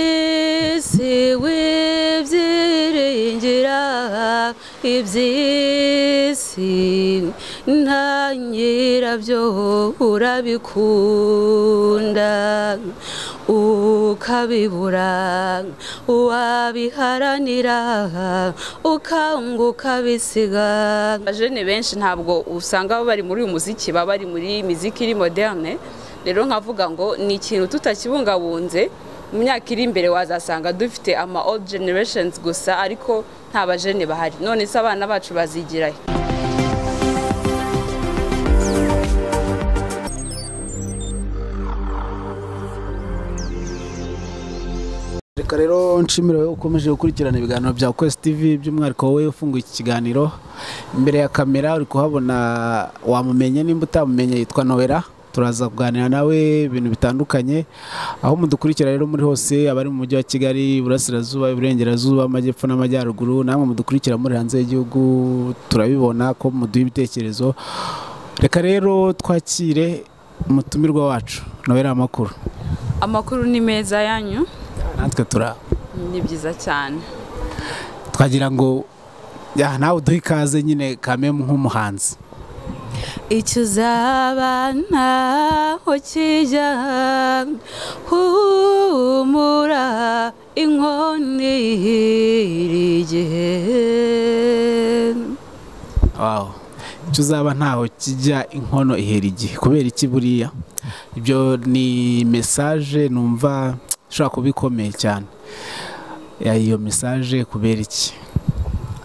iby'isi wibyiringira iby'isi nta nyirabyo urabikunda ukabibura wabiharanira ukanguka bisiga abajene benshi ntabwo usanga bari muri uyu muziki baba bari muri miziki iri moderne rero nkavuga ngo ni ikintu tutakibungabunze mu myaka iri imbere wazasanga dufite ama old generations gusa ariko nta bajene bahari none se abana bacu bazigirayo reka rero nshimire wowe ukomeje gukurikirana ibiganiro bya kwesi tivi by'umwihariko wowe ufunguye iki kiganiro imbere ya kamera uri kuhabona wamumenye nimba utamumenye yitwa nowera turaza kuganira nawe ibintu bitandukanye aho mudukurikira rero muri hose abari mu mujyi wa kigali iburasirazuba iburengerazuba amajyepfo n'amajyaruguru namwe mudukurikira muri hanze y'igihugu turabibona ko muduha ibitekerezo reka rero twakire umutumirwa wacu nowera amakuru amakuru ni meza yanyu natwe tura ni byiza cyane twagira ngo ya, nawe uduhe ikaze nyine kamemu nk'umuhanzi icyo uzaba ntaho kijya humura inkoni igihe Wow. icyo uzaba ntaho kijya inkono ihera igihe kubera iki buriya ibyo ni mesaje numva ishobora kuba ikomeye cyane Ya, iyo mesaje kubera iki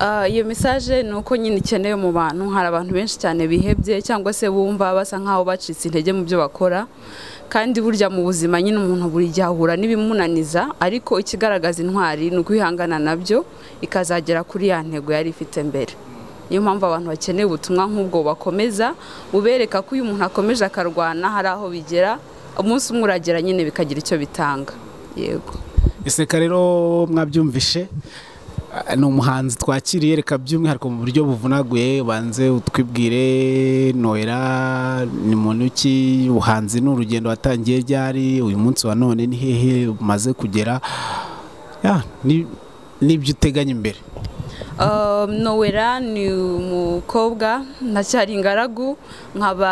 Ah, iyo mesaje ni uko nyine ikenewe mu bantu hari abantu benshi cyane bihebye cyangwa se bumva basa nkaho bacitse intege mu byo bakora kandi burya mu buzima nyine umuntu buri gihe ahura n'ibimunaniza ariko ikigaragaza intwari ni ukwihangana nabyo ikazagera kuri ya ntego yari ifite mbere niyo mpamvu abantu bakeneye ubutumwa nk'ubwo bakomeza bubereka ko uyu muntu akomeje akarwana hari aho bigera umunsi umwe uragera nyine bikagira icyo bitanga yego iseka rero mwabyumvishe Ah, ni umuhanzi twakiriye reka by'umwihariko mu buryo buvunaguye ubanze utwibwire noera ni muntu ki ubuhanzi ni urugendo watangiye ryari uyu munsi wa none ni hehe umaze kugera Ya, ni- n'ibyo uteganya imbere Um, Nowera ni umukobwa ndacyari ingaragu nkaba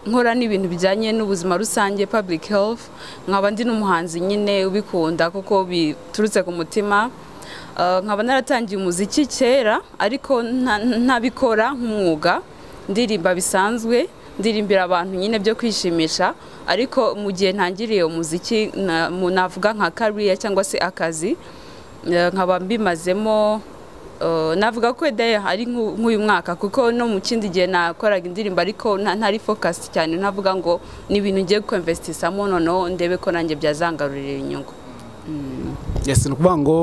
nkora n'ibintu bijyanye n'ubuzima rusange public health nkaba ndi n'umuhanzi nyine ubikunda kuko biturutse ku mutima Uh, nkaba naratangiye umuziki kera ariko nta- ntabikora nk'umwuga ndirimba bisanzwe ndirimbira abantu nyine byo kwishimisha ariko mu gihe ntangiriye umuziki na- mu- navuga nka career cyangwa se akazi eh, nkaba mbimazemo eh, navuga ko wenda ari nk'u- nk'uyu mwaka kuko no mu kindi gihe nakoraga indirimbo ariko nta- ntari focus cyane navuga ngo ni ibintu ngiye kwemvesitisamo noneho ndebe ko nanjye byazangarurira inyungu yes ni ukuvuga ngo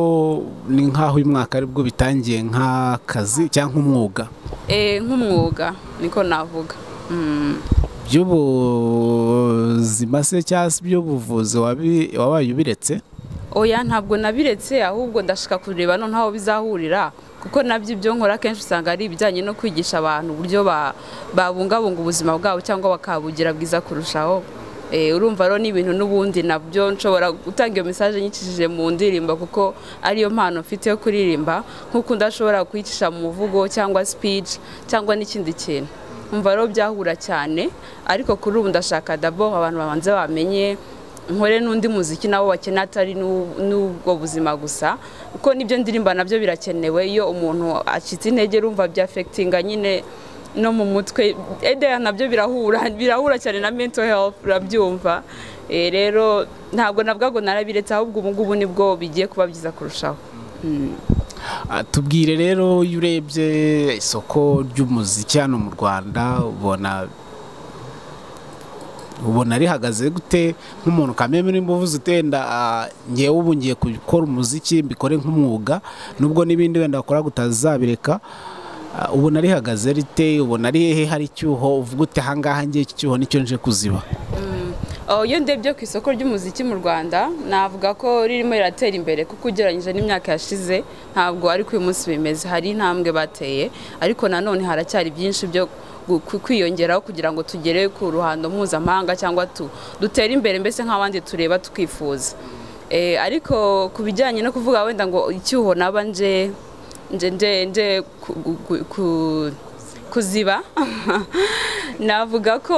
ni nk'aho uyu mwaka aribwo bitangiye nk'akazi cyangwa nk'umwuga Eh, nk'umwuga niko navuga Mm. by'ubuzima se cyangwa se iby'ubuvuzi wabi- wabaye ubiretse oya ntabwo nabiretse ahubwo ndashaka kureba noneho aho bizahurira kuko nabyo ibyo nkora akenshi usanga ari ibijyanye no kwigisha abantu uburyo ba- babungabunga ubuzima bwabo cyangwa bakabugira bwiza kurushaho Eh, urumva rero ni ibintu n'ubundi nabyo nshobora gutanga iyo mesaje nyicishije mu ndirimbo kuko ariyo mpano mfite yo kuririmba nk'uko ndashobora kuyicisha mu muvugo cyangwa speech cyangwa n'ikindi kintu umva rero byahura cyane ariko kuri ubu ndashaka dabo abantu babanze bamenye nkore n'undi muziki nawo wakeneye atari n'u- n'ubwo buzima gusa kuko n'ibyo ndirimba nabyo birakenewe iyo umuntu acitse intege rumva byafekitinga nyine no mu mutwe edeya nabyo birahura birahura cyane na mento health urabyumva Eh, rero ntabwo nabwo ngo narabiretse ahubwo ubu ngubu nibwo bigiye kuba byiza kurushaho Ah, tubwire rero iyo urebye isoko ry'umuziki hano mu rwanda ubona ubona rihagaze gute nk'umuntu kameme nimba uvuze utenda ah, ngewe ubu ngiye gukora umuziki mbikore nk'umwuga nubwo n'ibindi wenda wakora utazabireka Ah, ubona rihagaze rite ubona ari hehe hari icyuho uvuga ute ahangaha ngiye iki cyuho nicyo nje kuziba Oh, iyo ndebye ku isoko ry'umuziki mu rwanda navuga ko ririmo riratera imbere kuko ugereranyije n'imyaka yashize ntabwo ari ko uyu munsi bimeze hari intambwe bateye ariko nanone haracyari byinshi byo gu- ku- kwiyongeraho kugira ngo tugere ku ruhando mpuzamahanga cyangwa tu- dutere imbere mbese nk'abandi tureba tukifuza Eh, ariko ku bijyanye no kuvuga wenda ngo icyuho naba nje nje nje nje ku- ku- ku- kuziba navuga ko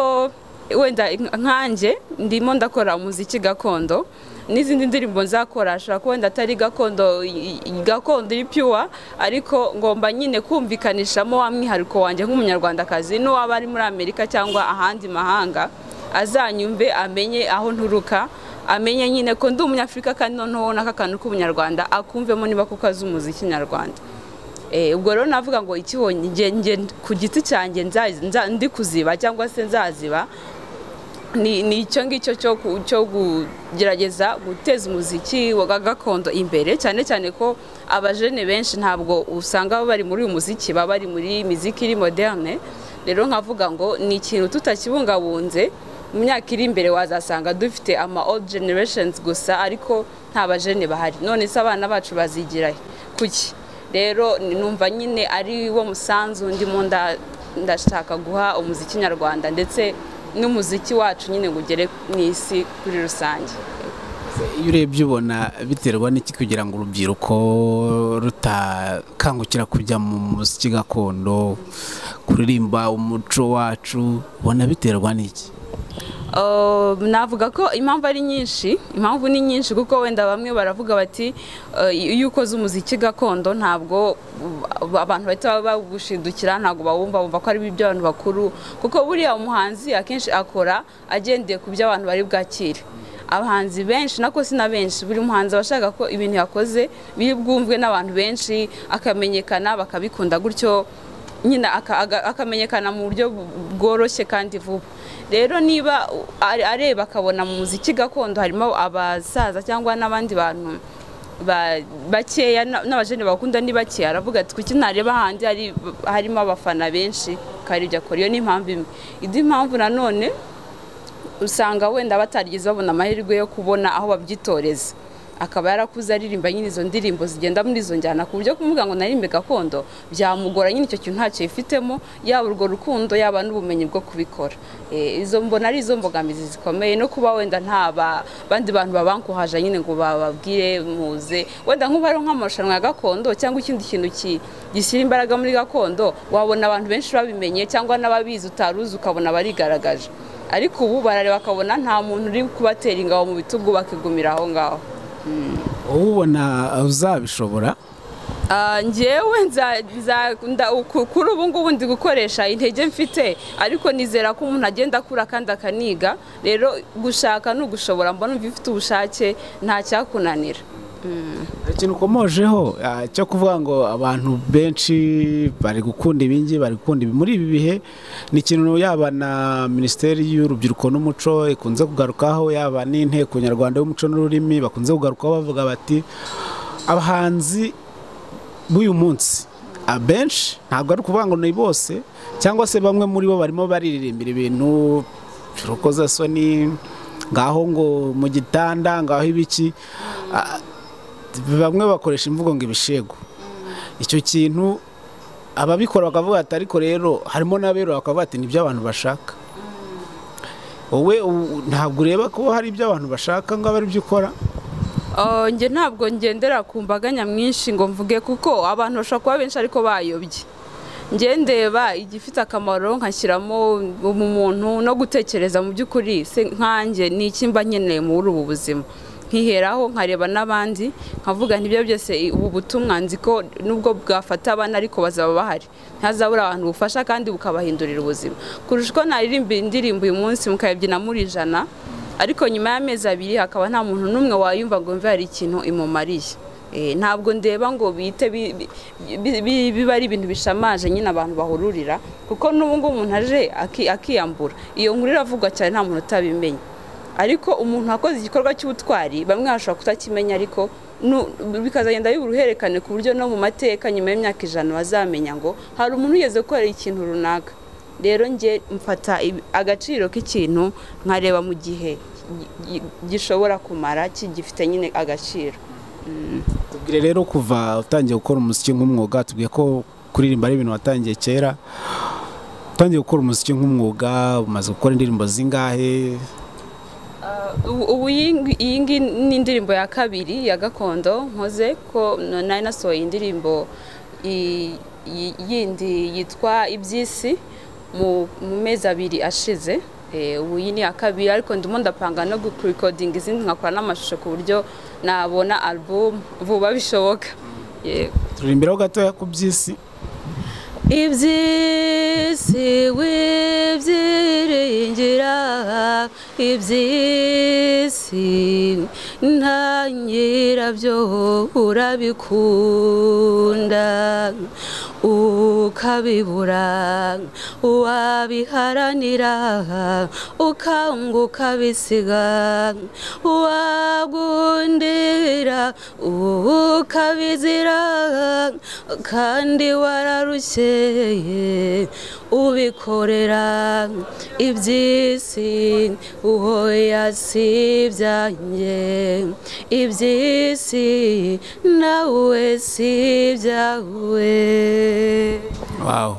wenda nkanjye ndimo ndakora umuziki gakondo n'izindi ndirimbo nzakora ashobora kuba wenda atari gakondo i- i- gakondo iri piwa ariko ngomba nyine kumvikanishamo wa mwihariko wanjye nk'umunyarwandakazi n'uwaba ari muri amerika cyangwa ahandi mahanga azanyumve amenye aho nturuka amenye nyine ko ndi umunyafurika kandi noneho n'akakantu k'ubunyarwanda akumvemo niba kuko azi umuziki nyarwanda Eh, ubwo rero navuga ngo ikibonye nge- nge ku giti cyanjye nza- nza- ndi kuziba cyangwa se nzaziba ni ni icyo ngicyo cyo ku- cyo kugerageza guteza umuziki wa ga- gakondo imbere cyane cyane ko abajene benshi ntabwo usanga bari muri uyu muziki baba bari muri miziki iri moderne rero nkavuga ngo ni ikintu tutakibungabunze mu myaka iri imbere wazasanga dufite ama old generations gusa ariko nta bajene bahari none se abana bacu bazigira kuki rero numva nyine ari wo musanzu ndimo nda- ndashaka guha umuziki nyarwanda ndetse n'umuziki wacu nyine ngo ugere mu isi kuri rusange iyo urebye ubona biterwa n'iki kugira ngo urubyiruko rutakangukira kujya mu muziki gakondo kuririmba umuco wacu ubona biterwa n'iki Uh, navuga ko impamvu ari nyinshi impamvu ni nyinshi kuko wenda bamwe baravuga bati uh, iyo ukoze umuziki gakondo ntabwo uh, abantu bahita bagushidukira ntabwo bawumva bumva ko ari ibyo abantu bakuru kuko buriya umuhanzi akenshi akora agendeye ku byo abantu bari bwakire abahanzi benshi nako si na benshi buri muhanzi aba ashaka ko ibintu yakoze biri bwumvwe n'abantu benshi akamenyekana bakabikunda gutyo nyine aka- aga- akamenyekana mu buryo bu- bworoshye kandi vuba rero niba u- are- areba akabona mu muziki gakondo harimo abasaza cyangwa n'abandi bantu ba- bakeya na- n'abajene bakunda ni bakeya aravuga ati kuki ntareba ahandi hari- harimo abafana benshi kandi ibyo akora iyo ni impamvu imwe indi mpamvu nanone usanga wenda batarigeze babona amahirwe yo kubona aho babyitoreza akaba yarakuze aririmba nyine izo ndirimbo zigenda muri izo njyana ku buryo kumubwira ngo naririmbe gakondo byamugora nyine icyo kintu ntacyo yifitemo yaba urwo rukundo yaba n'ubumenyi bwo kubikora Eh, izo mbona ari izo mbogamizi zikomeye no kuba wenda nta ba- bandi bantu babankuhaje nyine ngo bababwire muze wenda nk'ubu ari nk'amarushanwa ya gakondo cyangwa ikindi kintu ki- gishyira imbaraga muri gakondo wabona abantu benshi babimenye cyangwa n'ababizi utaruzi ukabona barigaragaje ariko ubu barareba bakabona nta muntu uri kubatera ingabo mu bitugu bakigumira aho ngaho wowe ubona uzabishobora Ah, njyewe nza- nza- nda- ku- kuri ubu ngubu ndi gukoresha intege mfite ariko nizera ko umuntu agenda akura kandi akaniga rero gushaka ni ugushobora mbona umva ufite ubushake nta cyakunanira Hari ikintu ukomojeho ah, cyo kuvuga ngo abantu benshi bari gukunda ibingi bari gukunda ibi muri ibi bihe ni ikintu yaba na minisiteri y'urubyiruko n'umuco ikunze kugarukaho yaba n'inteko nyarwanda y'umuco n'ururimi bakunze kugarukaho bavuga bati abahanzi b'uyu munsi abenshi ntabwo ari ukuvuga ngo ni bose cyangwa se bamwe muri bo barimo baririmbira ibintu urukozasoni ngaho ngo mu gitanda ngaho ibiki Ah, bamwe bakoresha imvugo ngo ibishego icyo kintu ababikora bakavuga ati ariko rero harimo n'abera bakavuga ati nibyo abantu bashaka wowe u- ntabwo ureba ko hari ibyo abantu bashaka ngo abe aribyo ukora Ah, njye ntabwo ngendera ku mbaga nyamwinshi ngo mvuge kuko abantu bashobora kuba benshi ariko bayobye njye ndeba igifite akamaro nkashyiramo umuntu no gutekereza mu by'ukuri se nkanjye ni iki mba nkeneye muri ubu buzima nkiheraho nkareba n'abandi nkavuga ntibyo byose i- ubu butumwa nzi ko nubwo bwafata abana ariko bazaba bahari ntazabura abantu bufasha kandi bukabahindurira ubuzima kurusha uko naririmba indirimbo uyu munsi mukayibyina muri ijana ariko nyuma y'amezi abiri hakaba nta muntu n'umwe wayumva ngo mve hari ikintu imumariye Eh, ntabwo ndeba ngo bite bi- bi- bi- bi- biba ari ibintu bishamaje nyine abantu bahururira kuko n'ubu ngubu umuntu aje aki- akiyambura iyo nkuru iravugwa cyane nta muntu utabimenye ariko umuntu wakoze igikorwa cy'ubutwari bamwe bashobora kutakimenya ariko nu- bikazagenda biba uruhererekane ku buryo no mu mateka nyuma y'imyaka ijana bazamenya ngo hari umuntu wigeze gukora ikintu runaka rero njye mfata ibi- agaciro k'ikintu nkareba mu gihe gi- gi- gishobora kumara kigifite nyine agaciro tubwire rero kuva utangiye gukora umuziki nk'umwuga tubwiye ko kuririmba ari ibintu watangiye kera utangiye gukora umuziki nk'umwuga umaze gukora indirimbo zingahe ubu ubu iyi ngi- iyi ngi ni indirimbo ya kabiri ya gakondo nkoze ko n- nari nasohoye indirimbo i- i- yindi yitwa iby'isi mu mu mezi abiri ashize Eh, ubu iyi ni iya kabiri ariko ndimo ndapanga no gurekodinga izindi nkakora n'amashusho ku buryo nabona album vuba bishoboka yego turirimbiraho gatoya ku by'isi iby'isi wibyiringira iby'isi nta nyirabyo urabikunda ukabibura wabiharanira ukanguka bisiga wagundira ukabizira kandi wararukeye ubikorera iby'isi uhoya si ibyanjye iby'isi nawe si ibyawe wawu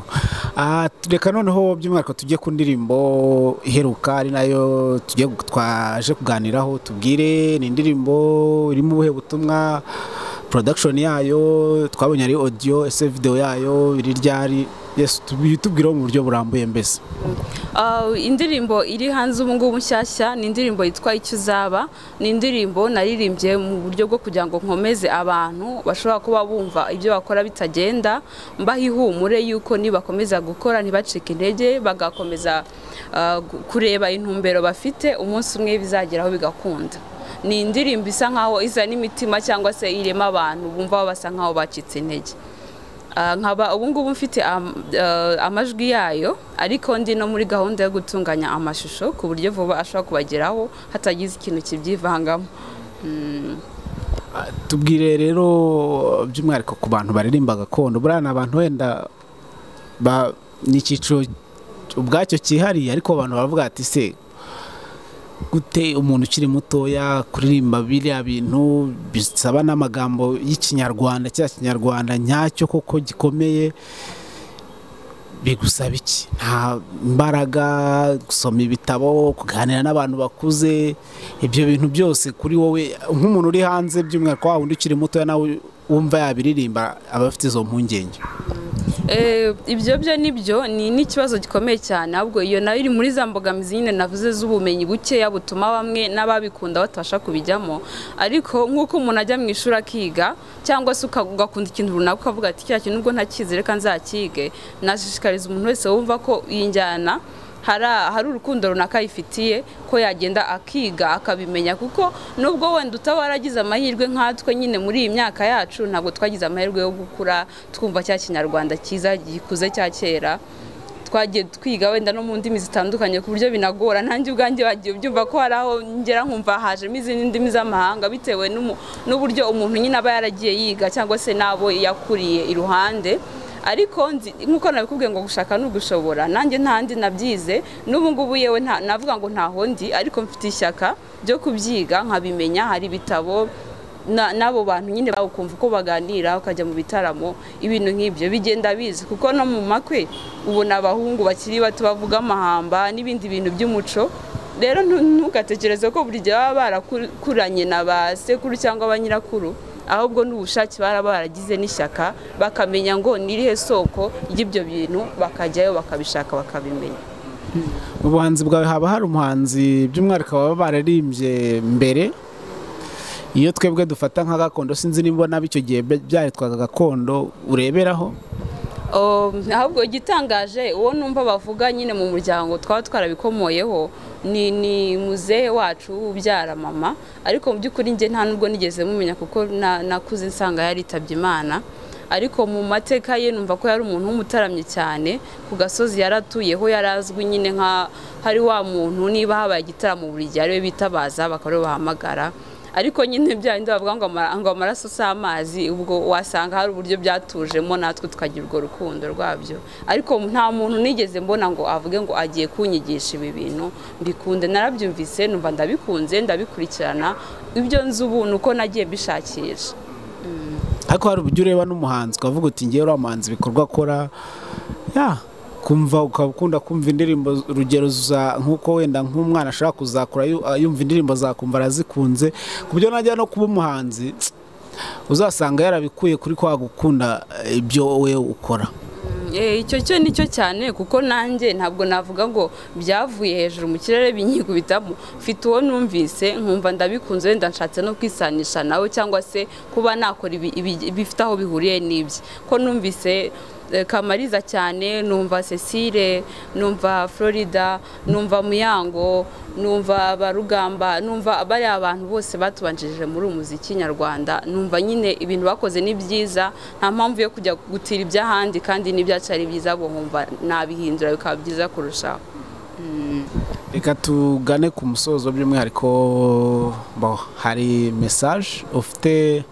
Ah, reka noneho by'umwihariko tujye ku ndirimbo iheruka ari nayo tugiye gu- twaje kuganiraho tubwire ni indirimbo irimo ubuhe butumwa production yayo twabonye ari audio ese video yayo iri ryari yes tubwireho mu buryo burambuye mbese Uh, indirimbo iri hanze ubu ngubu nshyashya ni indirimbo yitwa icyo uzaba ni indirimbo naririmbye mu buryo bwo kugira ngo nkomeze abantu bashobora kuba bumva ibyo bakora bitagenda mbaha ihumure yuko nibakomeza gukora ntibacike intege bagakomeza uh, gu- kureba intumbero bafite umunsi umwe bizageraho bigakunda ni indirimbo isa nkaho iza n'imitima cyangwa se irema abantu bumva basa nkaho bacitse intege Ah, nkaba ubu ngubu mfite am- eh, amajwi yayo ariko ndi no muri gahunda yo gutunganya amashusho ku buryo vuba ashobora kubageraho hatagize ikintu kibyivangamo Mm. Ah, tubwire rero by'umwihariko ku bantu baririmba gakondo buriya ni abantu wenda ba- ni icyiciro ubwacyo cyihariye ariko abantu baravuga ati se gute umuntu ukiri mutoya kuririmba biriya bintu bisaba n'amagambo y'ikinyarwanda cya kinyarwanda nyacyo koko gikomeye bigusaba iki nta mbaraga gusoma ibitabo kuganira n'abantu bakuze ibyo bintu byose kuri wowe nk'umuntu uri hanze by'umwihariko wa wundi ukiri mutoya nawe wumva yabiririmba aba afite izo mpungenge Eh, ibyo byo ni byo ni n'ikibazo gikomeye cyane ahubwo iyo nayo iri muri za mbogamizi nyine navuze z'ubumenyi bukeya butuma bamwe n'ababikunda batabasha kubijyamo ariko nk'uko umuntu ajya mu ishuri akiga cyangwa se uka- ugakunda ikintu runaka ukavuga ati kiriya kintu nubwo ntakizi reka nzakige nashishikariza umuntu wese wumva ko iyi njyana hari hari urukundo runaka ayifitiye ko yagenda akiga akabimenya kuko nubwo wenda utaba waragize amahirwe nkatwe nyine muri iyi myaka yacu ntabwo twagize amahirwe yo gukura twumva cya kinyarwanda cyiza gikuze cya kera twagiye twiga wenda no mu ndimi zitandukanye ku buryo binagora nanjye ubwanjye bagiye byumva ko hari aho ngera nkumva hajemo izindi ndimi z'amahanga bitewe n'umu- n'uburyo umuntu nyine aba yaragiye yiga cyangwa se n'abo yakuriye iruhande ariko nzi- nk'uko nabikubwiye ngo gushaka ni ugushobora nanjye ntandi nabyize n'ubu ngubu yewe nta- navuga ngo ntaho ndi ariko mfite ishyaka ryo kubyiga nkabimenya hari ibitabo na- n'abo bantu nyine bawe ukumva uko baganira ukajya mu bitaramo ibintu nk'ibyo bigenda biza kuko no mu makwe ubona abahungu bakiri bato bavuga amahamba n'ibindi bintu by'umuco rero ntu- ntugatekereze ko buri gihe baba barakuranye na ba sekuru cyangwa ba nyirakuru ahubwo n'ubushake bara baragize n'ishyaka bakamenya ngo nirihe soko ry'ibyo bintu bakajyayo bakabishaka bakabimenya mu buhanzi bwawe haba hari umuhanzi by'umwihariko baba bararimbye mbere iyo twebwe dufata nka gakondo sinzi nimba nabi icyo gihe bya- byaritwaga gakondo ureberaho Um, ahubwo igitangaje uwo numva bavuga nyine mu muryango twaba twarabikomoyeho ni, ni muzehe wacu ubyara mama ariko mu by'ukuri njye nta nubwo nigeze mumenya kuko na- nakuze nsanga yaritabye imana ariko mu mateka ye numva ko yari umuntu w'umutaramyi cyane ku gasozi yaratuyeho yarazwi nyine nka hari wa muntu niba habaye igitaramo buri gihe ariwe bitabaza bakaba ariwe bahamagara ariko nyine bya bindi bavuga ngo amara- ngo amaraso si amazi ubwo wasanga hari uburyo byatujemo natwe tukagira urwo rukundo rwabyo ariko nta muntu nigeze mbona ngo avuge ngo agiye kunyigisha ibi bintu mbikunde narabyumvise numva ndabikunze ndabikurikirana ibyo nzi ubu ni uko nagiye mbishakisha ariko hari uburyo ureba n'umuhanzi ukavuga uti ngewe uriya muhanzi ibikorwa akora ya kumva ukaba ukunda kumva indirimbo z- urugero za nk'uko wenda nk'umwana ashobora kuzakura yu- ah, yumva indirimbo zakumva arazikunze ku buryo najya no kuba umuhanzi uzasanga yarabikuye kuri kwa gukunda eh, ibyo wowe ukora Eh, icyo cyo nicyo cyane kuko nanjye ntabwo navuga ngo byavuye hejuru mu kirere binyikubitamo mfite uwo numvise nkumva ndabikunze wenda nshatse no kwisanisha nawe cyangwa se kuba nakora ibi- ibi- bifite aho bihuriye n'ibye ko numvise eh, kamariza cyane numva cecile numva florida numva muyango numva barugamba numva bariya abantu bose batubanjirije muri uyu muziki nyarwanda numva nyine ibintu bakoze ni byiza nta mpamvu yo kujya gutira iby'ahandi kandi n'ibyacu ari byiza bo nkumva nabihindura bikaba byiza kurushaho reka tugane ku musozo by'umwihariko bo, hari mesaje ufite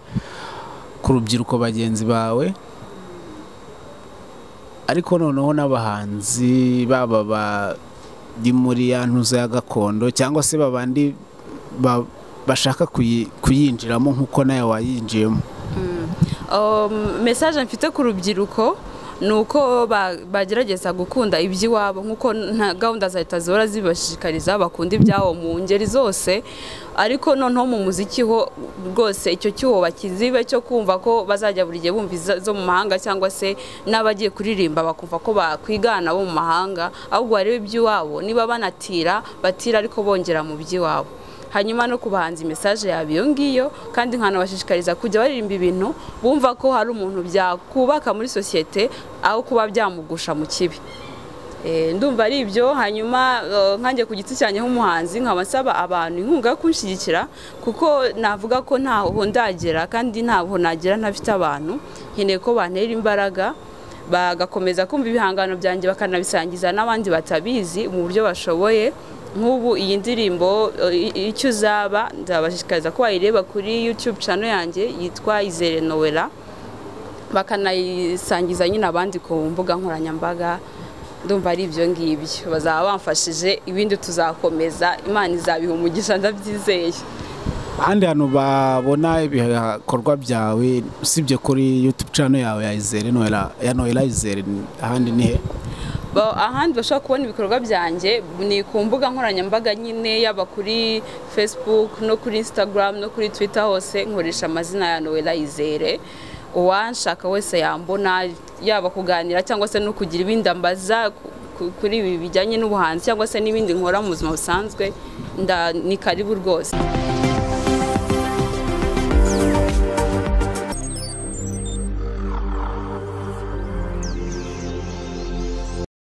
ku rubyiruko bagenzi bawe ariko noneho n'abahanzi baba bari muri ya ntuza ya gakondo cyangwa se babandi ba- bashaka kuyi- kuyinjiramo nk'uko nawe wayinjiyemo Um, message mfite ku rubyiruko ni uko ba- bagerageza gukunda iby'iwabo nk'uko nta gahunda za leta zihora zibashishikariza bakunda ibyabo mu ngeri zose ariko noneho mu muziki ho rwose icyo cyuho bakizibe cyo kumva ko bazajya buri gihe bumva izo zo mu mahanga cyangwa se n'abagiye kuririmba bakumva ko bakwigana bo mu mahanga ahubwo barebe iby'iwabo niba banatira batira ariko bongera mu by'iwabo hanyuma no ku bahanzi message yaba iyo ngiyo kandi nkanabashishikariza kujya baririmba ibintu bumva ko hari umuntu byakubaka muri sosiyete aho kuba byamugusha mu kibi Eh, ndumva ari ibyo hanyuma eh, nkanjye ku giti cyanjye nk'umuhanzi nkaba nsaba abantu inkunga yo kunshyigikira kuko navuga ko ntaho ndagera kandi ntaho nagera ntafite abantu nkeneye ko bantera imbaraga bagakomeza kumva ibihangano byanjye bakanabisangiza n'abandi batabizi mu buryo bashoboye nk'ubu iyi ndirimbo eh, i- icyo uzaba nzabashishikariza ko wayireba kuri YouTube channel yanjye yitwa Izere Noella bakanayisangiza nyine abandi ku mbuga nkoranyambaga ndumva ari ibyo ngibyo bazaba bamfashije ibindi tuzakomeza imana izabiha umugisha ndabyizeye ahandi hantu babona ibikorwa byawe usibye kuri YouTube channel yawe ya Izere Noella- ya Noella Izere ahandi ni he Ba- ahandi bashobora kubona ibikorwa byanjye ni ku mbuga nkoranyambaga nyine yaba kuri facebook no kuri instagram no kuri twitter hose nkoresha amazina ya noella izere uwanshaka wese yambona yaba kuganira cyangwa se no kugira ibindi ambaza ku- ku- kuri ibi bijyanye n'ubuhanzi cyangwa se n'ibindi nkora mu buzima busanzwe nda ni karibu rwose